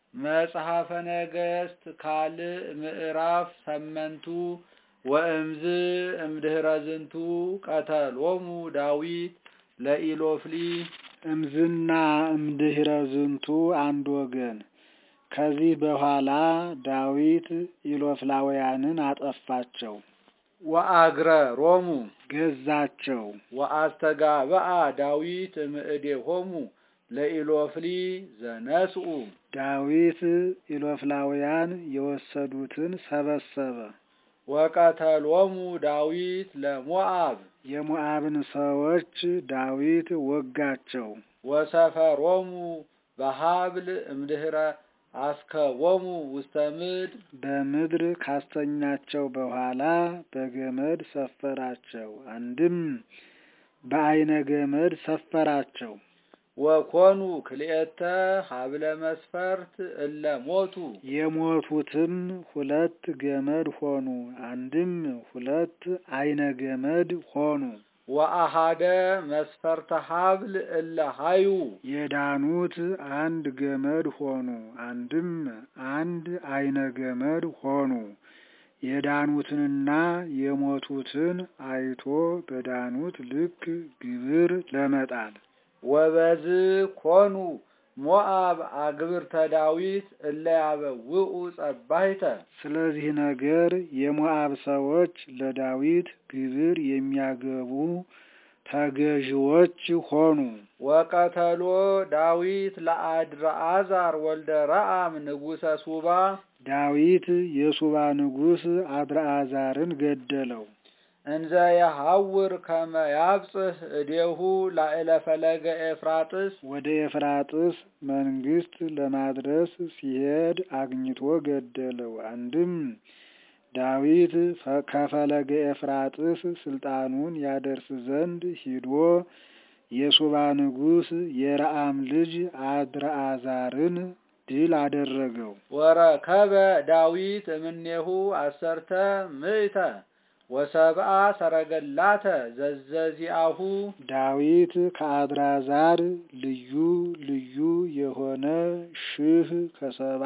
መጽሐፈ ነገሥት ካልዕ ምዕራፍ ሰመንቱ ወእምዝ እምድኅረ ዝንቱ ቀተሎሙ ዳዊት ለኢሎፍሊ እምዝና እምድኅረ ዝንቱ አንድ ወገን። ከዚህ በኋላ ዳዊት ኢሎፍላውያንን አጠፋቸው፣ ወአግረ ሮሙ ገዛቸው። ወአስተጋብአ ዳዊት እምእዴሆሙ ለኢሎፍሊ ዘነስኡ ዳዊት ኢሎፍላውያን የወሰዱትን ሰበሰበ። ወቀተሎሙ ዳዊት ለሞዓብ የሞዓብን ሰዎች ዳዊት ወጋቸው። ወሰፈሮሙ በሀብል እምድኅረ አስከቦሙ ውስተ ምድር በምድር ካስተኛቸው በኋላ በገመድ ሰፈራቸው። አንድም በዐይነ ገመድ ሰፈራቸው። ወኮኑ ክልኤተ ሀብለ መስፈርት እለ ሞቱ የሞቱትም ሁለት ገመድ ሆኑ። አንድም ሁለት ዐይነ ገመድ ሆኑ። ወአሃደ መስፈርተ ሀብል እለ ሀዩ የዳኑት አንድ ገመድ ሆኑ። አንድም አንድ ዐይነ ገመድ ሆኑ። የዳኑትንና የሞቱትን አይቶ በዳኑት ልክ ግብር ለመጣል ወበዝ ኮኑ ሞዓብ አግብርተ ዳዊት እለ ያበውኡ ጸባይተ ስለዚህ ነገር የሞዓብ ሰዎች ለዳዊት ግብር የሚያገቡ ተገዥዎች ሆኑ። ወቀተሎ ዳዊት ለአድርአዛር ወልደ ረአም ንጉሰ ሱባ ዳዊት የሱባ ንጉሥ አድርአዛርን ገደለው። እንዘ የሐውር ከመ ያብጽሕ እዴሁ ላዕለ ፈለገ ኤፍራጥስ ወደ ኤፍራጥስ መንግስት ለማድረስ ሲሄድ አግኝቶ ገደለው። አንድም ዳዊት ከፈለገ ኤፍራጥስ ስልጣኑን ያደርስ ዘንድ ሂዶ የሱባ ንጉሥ የረአም ልጅ አድርአዛርን ድል አደረገው። ወረከበ ዳዊት እምኔሁ አሰርተ ምእተ ወሰብአ ሰረገላተ ዘዘዚአሁ ዳዊት ከአድራዛር ልዩ ልዩ የሆነ ሺህ ከሰባ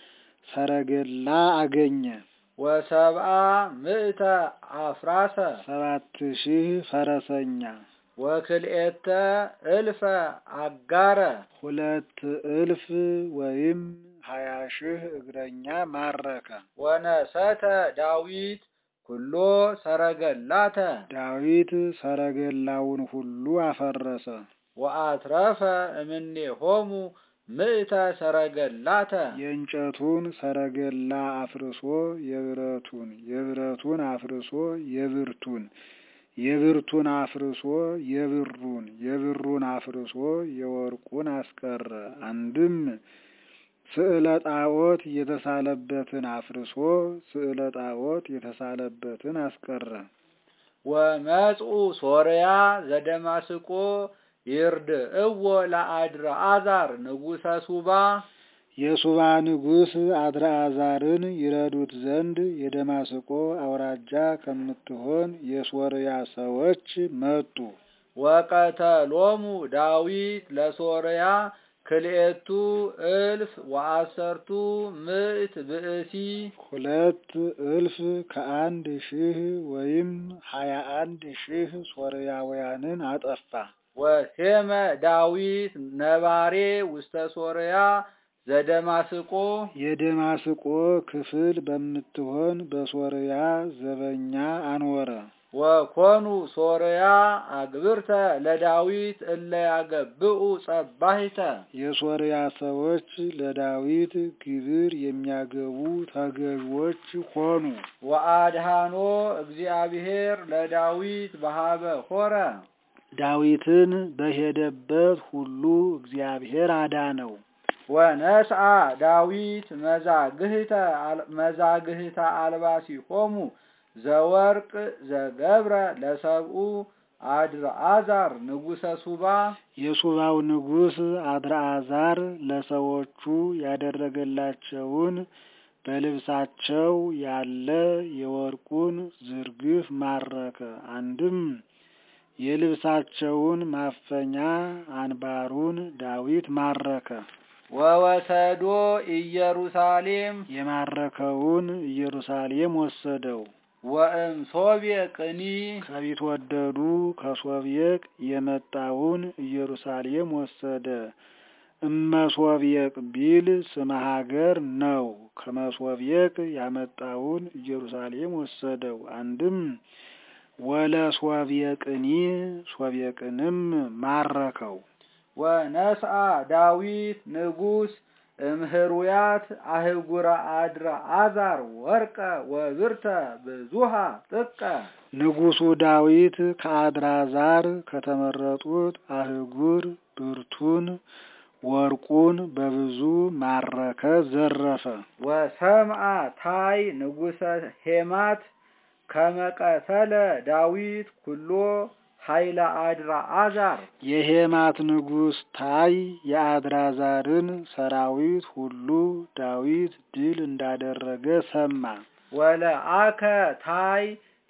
ሰረገላ አገኘ። ወሰብአ ምእተ አፍራሰ ሰባት ሺህ ፈረሰኛ ወክልኤተ እልፈ አጋረ ሁለት እልፍ ወይም ሀያ ሺህ እግረኛ ማረከ። ወነሰተ ዳዊት ኩሎ ሰረገላተ ዳዊት ሰረገላውን ሁሉ አፈረሰ። ወአትረፈ እምኔሆሙ ምእተ ሰረገላተ የእንጨቱን ሰረገላ አፍርሶ የብረቱን፣ የብረቱን አፍርሶ የብርቱን፣ የብርቱን አፍርሶ የብሩን፣ የብሩን አፍርሶ የወርቁን አስቀረ። አንድም ስዕለ ጣዖት የተሳለበትን አፍርሶ ስዕለ ጣዖት የተሳለበትን አስቀረ። ወመጽኡ ሶርያ ዘደማስቆ ይርድእዎ ለአድርአዛር ንጉሰ ሱባ የሱባ ንጉሥ አድርአዛርን ይረዱት ዘንድ የደማስቆ አውራጃ ከምትሆን የሶርያ ሰዎች መጡ። ወቀተሎሙ ዳዊት ለሶርያ ክልኤቱ እልፍ ወአሰርቱ ምእት ብእሲ ሁለት እልፍ ከአንድ ሺህ ወይም ሀያ አንድ ሺህ ሶርያውያንን አጠፋ። ወሴመ ዳዊት ነባሬ ውስተ ሶርያ ዘደማስቆ የደማስቆ ክፍል በምትሆን በሶርያ ዘበኛ አንወረ። ወኮኑ ሶርያ አግብርተ ለዳዊት እለ ያገብኡ ጸባሂተ የሶርያ ሰዎች ለዳዊት ግብር የሚያገቡ ተገዥዎች ሆኑ። ወአድሃኖ እግዚአብሔር ለዳዊት በሀበ ሆረ ዳዊትን በሄደበት ሁሉ እግዚአብሔር አዳነው። ወነስአ ዳዊት መዛግህተ መዛግህተ አልባሲሆሙ ዘወርቅ ዘገብረ ለሰብኡ አድርአዛር ንጉሰ ሱባ የሱባው ንጉሥ አድርአዛር ለሰዎቹ ያደረገላቸውን በልብሳቸው ያለ የወርቁን ዝርግፍ ማረከ። አንድም የልብሳቸውን ማፈኛ አንባሩን ዳዊት ማረከ። ወወሰዶ ኢየሩሳሌም የማረከውን ኢየሩሳሌም ወሰደው። ወእም ሶብየ ቅኒ ከቢትወደዱ ከሶብየቅ የመጣውን ኢየሩሳሌም ወሰደ። እመሶብየቅ ቢል ስመ ሀገር ነው። ከመሶብየቅ ያመጣውን ኢየሩሳሌም ወሰደው። አንድም ወለ ሶብየቅኒ ሶብየቅንም ማረከው። ወነስአ ዳዊት ንጉሥ እምህሩያት አህጉረ አድረ አዛር ወርቀ ወብርተ ብዙሃ ጥቀ ንጉሡ ዳዊት ከአድራዛር ከተመረጡት አህጉር ብርቱን ወርቁን በብዙ ማረከ፣ ዘረፈ። ወሰምአ ታይ ንጉሰ ሄማት ከመቀተለ ዳዊት ኩሎ ኃይለ አድራ አዛር የሄማት ንጉሥ ታይ የአድራዛርን ሰራዊት ሁሉ ዳዊት ድል እንዳደረገ ሰማ። ወለአከ ታይ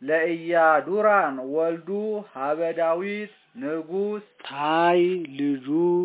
ለኢያዱራን ወልዱ ሀበ ዳዊት ንጉሥ ታይ ልጁ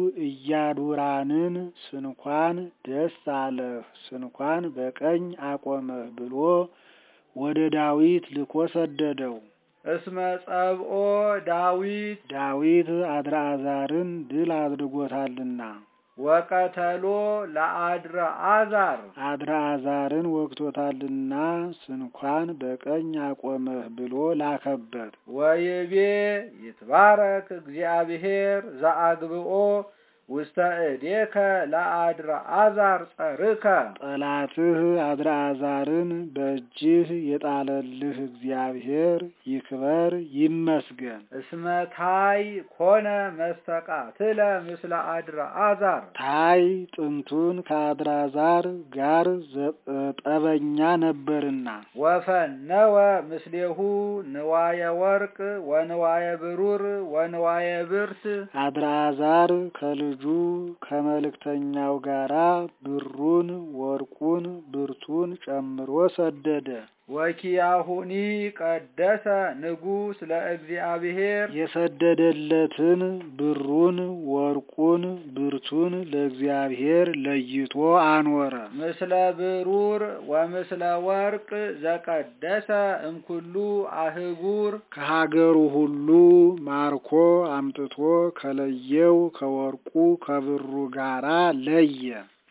ኢያዱራንን ስንኳን ደስ አለህ፣ ስንኳን በቀኝ አቆመህ ብሎ ወደ ዳዊት ልኮ ሰደደው። እስመ ጸብኦ ዳዊት ዳዊት አድርአዛርን ድል አድርጎታልና ወቀተሎ ለአድረ አዛር አድርአዛርን ወግቶታልና ስንኳን በቀኝ አቆመህ ብሎ ላከበት። ወይቤ ይትባረክ እግዚአብሔር ዘአግብኦ ውስተ እዴከ ለአድረ አዛር ጸርከ ጠላትህ አድርአዛርን በእጅህ የጣለልህ እግዚአብሔር ይክበር ይመስገን። እስመ ታይ ኮነ መስተቃትለ ምስለ አድረ አዛር ታይ ጥንቱን ከአድራዛር ጋር ዘ- ጠበኛ ነበርና ወፈነወ ምስሌሁ ንዋየ ወርቅ ወንዋየ ብሩር ወንዋየ ብርት አድርአዛር ከልጁ ከመልእክተኛው ጋራ ብሩን፣ ወርቁን፣ ብርቱን ጨምሮ ሰደደ። ወኪያሁኒ ቀደሰ ንጉሥ ለእግዚአብሔር የሰደደለትን ብሩን፣ ወርቁን፣ ብርቱን ለእግዚአብሔር ለይቶ አኖረ። ምስለ ብሩር ወምስለ ወርቅ ዘቀደሰ እምኩሉ አህጉር ከሀገሩ ሁሉ ማርኮ አምጥቶ ከለየው ከወርቁ ከብሩ ጋራ ለየ።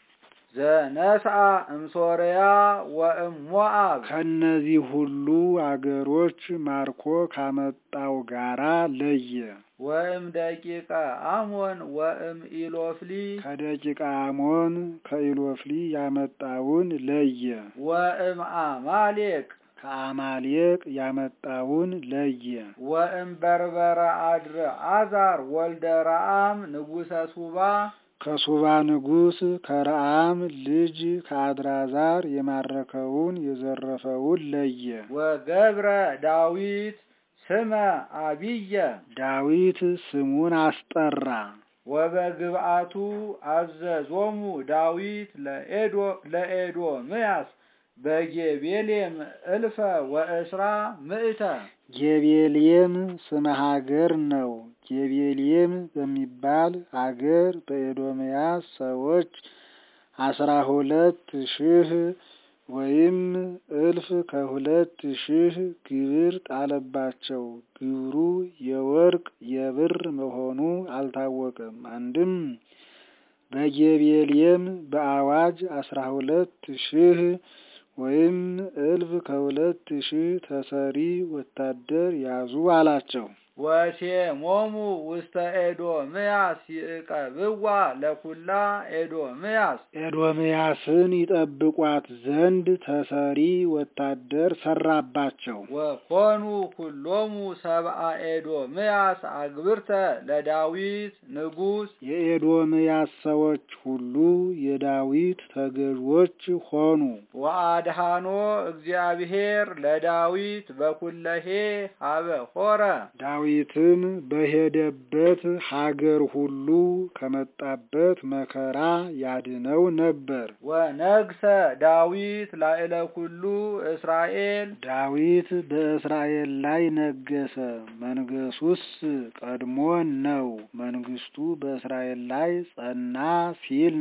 ዘነስአ እምሶርያ ወእምሞአብ ከነዚህ ሁሉ አገሮች ማርኮ ካመጣው ጋራ ለየ። ወእም ደቂቀ አሞን ወእም ኢሎፍሊ ከደቂቀ አሞን ከኢሎፍሊ ያመጣውን ለየ። ወእም አማሌቅ ከአማሌቅ ያመጣውን ለየ። ወእም በርበረ አድር አዛር ወልደ ረአም ንጉሰ ሱባ ከሱባ ንጉሥ ከረአም ልጅ ከአድራዛር የማረከውን የዘረፈውን ለየ። ወገብረ ዳዊት ስመ አቢየ ዳዊት ስሙን አስጠራ። ወበግብአቱ አዘዞሙ ዳዊት ለኤዶ ለኤዶምያስ በጌቤሌም እልፈ ወእስራ ምእተ ጌቤልየም ስመ ሀገር ነው። ጌቤልየም በሚባል አገር በኤዶምያስ ሰዎች አስራ ሁለት ሺህ ወይም እልፍ ከሁለት ሺህ ግብር ጣለባቸው። ግብሩ የወርቅ የብር መሆኑ አልታወቀም። አንድም በጌቤልየም በአዋጅ አስራ ሁለት ሺህ ወይም እልፍ ከሁለት ሺህ ተሰሪ ወታደር ያዙ አላቸው። ወሴሞሙ ውስተ ኤዶምያስ ይዕቀብዋ ለኩላ ኤዶምያስ ኤዶምያስን ይጠብቋት ዘንድ ተሰሪ ወታደር ሰራባቸው። ወኮኑ ኩሎሙ ሰብአ ኤዶምያስ አግብርተ ለዳዊት ንጉሥ የኤዶምያስ ሰዎች ሁሉ የዳዊት ተገዥዎች ሆኑ። ወአድሃኖ እግዚአብሔር ለዳዊት በኩለሄ ሀበ ሆረ ዳዊትም በሄደበት ሀገር ሁሉ ከመጣበት መከራ ያድነው ነበር። ወነግሰ ዳዊት ላዕለ ኩሉ እስራኤል ዳዊት በእስራኤል ላይ ነገሰ። መንገሱስ ቀድሞ ነው። መንግስቱ በእስራኤል ላይ ጸና ሲል ነው።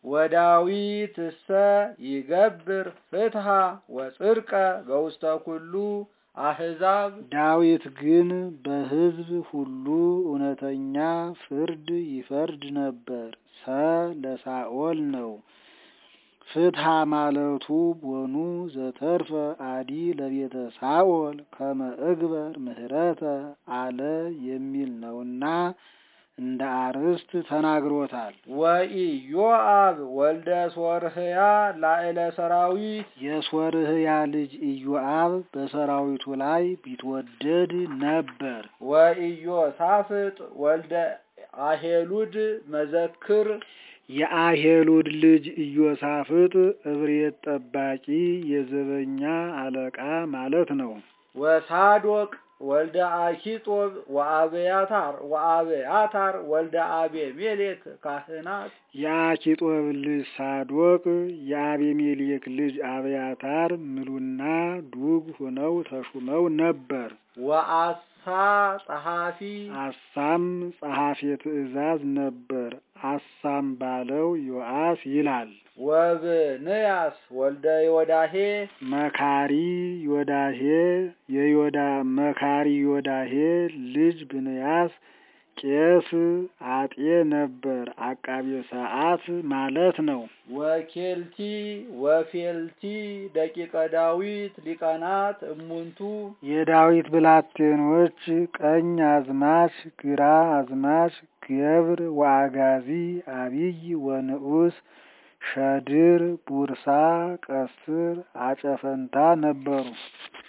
ወዳዊት እሰ ይገብር ፍትሃ ወጽድቀ በውስተ ኩሉ አሕዛብ ዳዊት ግን በሕዝብ ሁሉ እውነተኛ ፍርድ ይፈርድ ነበር። ሰ ለሳኦል ነው። ፍትሃ ማለቱ ቦኑ ዘተርፈ አዲ ለቤተ ሳኦል ከመ እግበር ምህረተ አለ የሚል ነውና እንደ አርዕስት ተናግሮታል። ወኢዮአብ ወልደ ሶርህያ ላዕለ ሰራዊት የሶርህያ ልጅ ኢዮአብ በሰራዊቱ ላይ ቢትወደድ ነበር። ወኢዮሳፍጥ ወልደ አሄሉድ መዘክር የአሄሉድ ልጅ ኢዮሳፍጥ እብሬት ጠባቂ የዘበኛ አለቃ ማለት ነው። ወሳዶቅ ወልደ አኪጦብ ወአብያታር ወአብያታር ወልደ አቤሜሌክ ካህናት የአኪጦብ ልጅ ሳዶቅ የአቤሜሌክ ልጅ አብያታር ምሉና ዱግ ሆነው ተሹመው ነበር። ወአሳ ጸሐፊ አሳም ጸሐፌ ትእዛዝ ነበር። አሳም ባለው ዮአስ ይላል። ወብንያስ ወልደ ዮዳሄ መካሪ ዮዳሄ የዮዳ መካሪ ዮዳሄ ልጅ ብንያስ ቄስ አጤ ነበር። አቃቤ ሰዓት ማለት ነው። ወኬልቲ ወፌልቲ ደቂቀ ዳዊት ሊቃናት እሙንቱ የዳዊት ብላቴኖች ቀኝ አዝማች፣ ግራ አዝማች፣ ገብር ወአጋዚ፣ አቢይ ወንዑስ፣ ሸድር፣ ቡርሳ፣ ቀስር፣ አጨፈንታ ነበሩ።